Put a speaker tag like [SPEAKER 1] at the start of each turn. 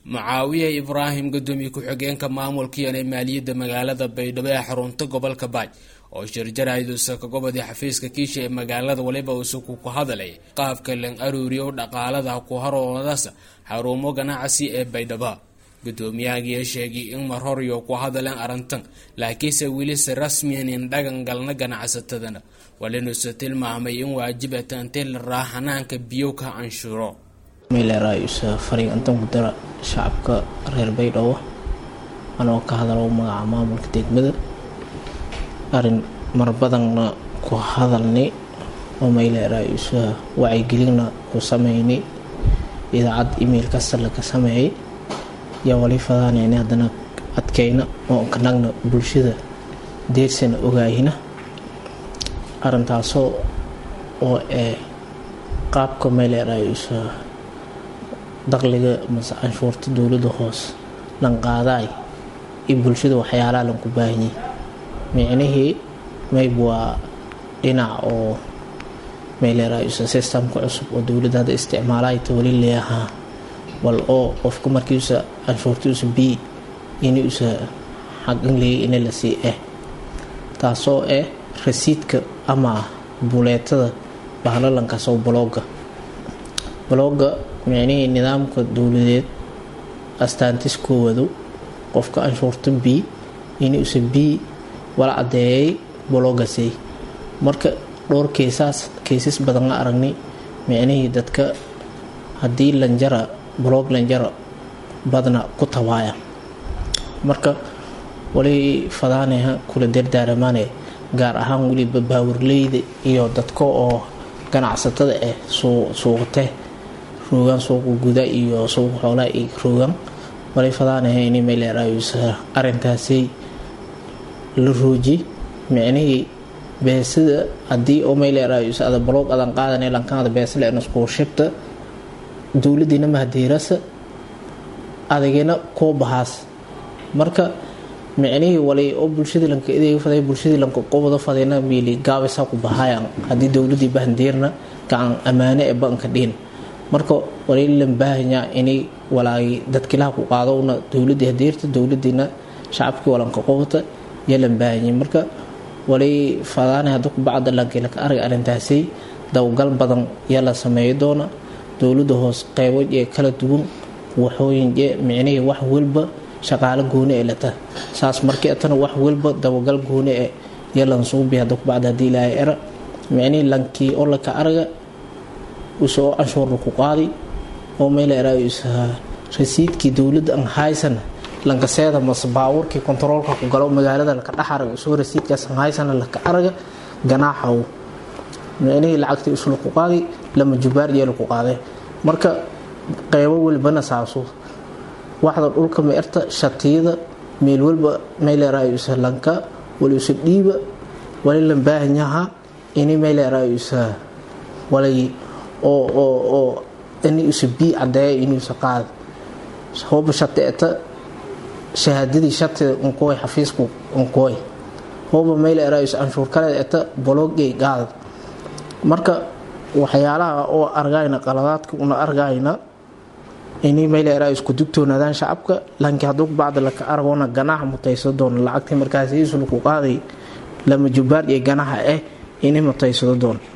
[SPEAKER 1] mucaawiye ibraahim gudoomiye ku-xigeenka maamulkiiana maaliyadda magaalada baydhabo ee xarunta gobolka baaj oo shirjarayduusa ka gobodii xafiiska kiisha ee magaalada waliba uusuku ku hadalay qaabka lan aruuriyo dhaqaalada ku haroodaas xarumo ganacsi ee baydhabo gudoomiyahagii sheegay in mar horiyo ku hadaleen arrintan laakiinse weli si rasmiyan in dhagan galna ganacsatadana walinuuse tilmaamay in waajibata intii la raaxanaanka biyo ka canshuuro
[SPEAKER 2] meeleraayusa fariin intan ku dara shacabka reer baydhabo anoo ka hadalo magaca maamulka degmada arin mar badanna ku hadalnay oo meeleraayusa wacyigelinna ku sameynay idaacad email kasta laga sameeyay yaa wali fadaanayna haddana adkayna oo kanagna bulshada deersana ogaahina arintaasoo oo ee qaabka meeleraayusa daqliga mase canshuurta dowladda hoos lan qaadaay iyo bulshada waxyaalaha lanku baahanyay micnihii mayb waa dhinac oo meeleraayusa systemka cusub oo dowladda hadda isticmaalahayta wali leeyahaa wal oo qofka markiisa canshuurtiisa b inuusa xaqin leeyay ina la sii ah taasoo ah rasiidka ama buleetada bahlalankaasoo balooga balooga micnihii nidaamka dowladeed astaantis koowado qofka canshuurta b inuusa b wala cadeeyay baloogasey marka dhowr keesaas keesas badan la aragnay micnihii dadka haddii lanjara baloog lanjara badna ku tabaaya marka wali fadaaneha kula dardaaramaane gaar ahaan weliba baawarleyda iyo dadka oo ganacsatada ah suuqate roogaan suuqa guda iyo suuqa xoolaa i roogaan wali fadaanaha ini meeleeraayusa arinkaasay la rooji micnihii beesada haddii oo meeleeraayusa ada baloog adan qaadana lankaada beesale naskuushibta dowladiina mahadeerasa adagina koo bahaas marka micnihii wali oo bulshadii lanka edeega faday bulshadii lanka qobada fadayna miili gaabisa ku bahaayan haddii dowladii bahandeerna gacan ammaane ee banka dhiin marka wali lan baahanyaa inay walaagi dadkilaha ku qaadowna dowladii hadeerta dowladiina shacabkii walanka qobata iyo lan baahanyay marka wali fadaana hadda kubacda lankilaka arag arrintaasay dawgal badan yaa la sameeyo doona dowladda hoos qeybo ee kala duwan waxooyin micnihii wax walba shaqaalo gooni ee lata saas markii atana wax walba dabagal gooni e yalansuubi hadda kubacda hadii ilaahay era micnihii lankii oo laka araga usoo canshuurna ku qaadi oo meel eraayusa rasiidkii dowladda an haysana lankaseeda mase baabuurkii kontaroolka ku galo magaalada laka dhex araga usoo rasiidkaas an haysana laka araga ganaaxaw micnihii lacagtii isla ku qaadi lama jubaar yeela ku qaaday marka qeybo walbana saaso waxda dhulka meerta shatiyada meel walba meeleraayusa lanka waliusa dhiiba wali lan baahanyaha ini meeleraayusa walay oo oo oo inuusa bii cadeeya inuusa qaada hooba shateeta shahaadadii shatida unkooy xafiisku unkooy hooba meeleraayusa canshuur kaleed eta baloogay qaada marka waxyaalaha oo argayna qaladaadka una argayna ini meelera isku dugtoonaadaan shacabka laakiin hadduu bacda laka argoona ganaaxa mutaysado doona lacagtii markaas iisulaku qaaday lama jubaar iyo ganaxa ah inay mutaysado doona